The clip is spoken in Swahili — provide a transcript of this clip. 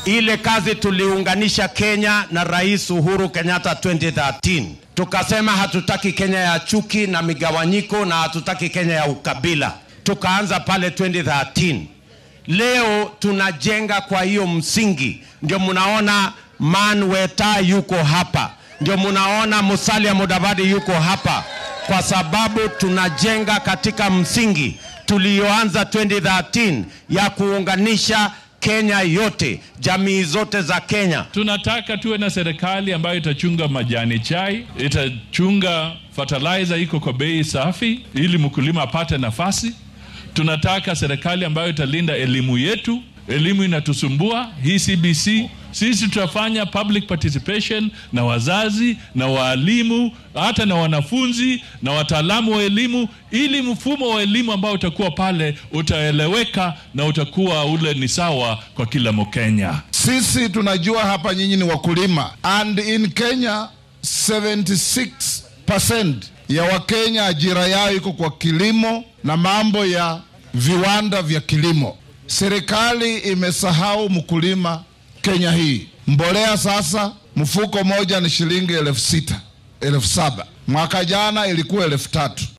Ile kazi tuliunganisha Kenya na Rais Uhuru Kenyatta 2013, tukasema hatutaki Kenya ya chuki na migawanyiko na hatutaki Kenya ya ukabila. Tukaanza pale 2013. Leo tunajenga kwa hiyo msingi, ndio mnaona Man Weta yuko hapa, ndio mnaona Musalia Mudavadi yuko hapa, kwa sababu tunajenga katika msingi tulioanza 2013 ya kuunganisha Kenya yote, jamii zote za Kenya. Tunataka tuwe na serikali ambayo itachunga majani chai, itachunga fertilizer iko kwa bei safi, ili mkulima apate nafasi. Tunataka serikali ambayo italinda elimu yetu. Elimu inatusumbua hii CBC. Sisi tutafanya public participation na wazazi na waalimu hata na wanafunzi na wataalamu wa elimu, ili mfumo wa elimu ambao utakuwa pale utaeleweka na utakuwa ule ni sawa kwa kila Mkenya. Sisi tunajua hapa nyinyi ni wakulima, and in Kenya 76% ya Wakenya ajira yao iko kwa kilimo na mambo ya viwanda vya kilimo. Serikali imesahau mkulima Kenya hii. Mbolea sasa mfuko moja ni shilingi elfu sita elfu saba mwaka jana ilikuwa elfu tatu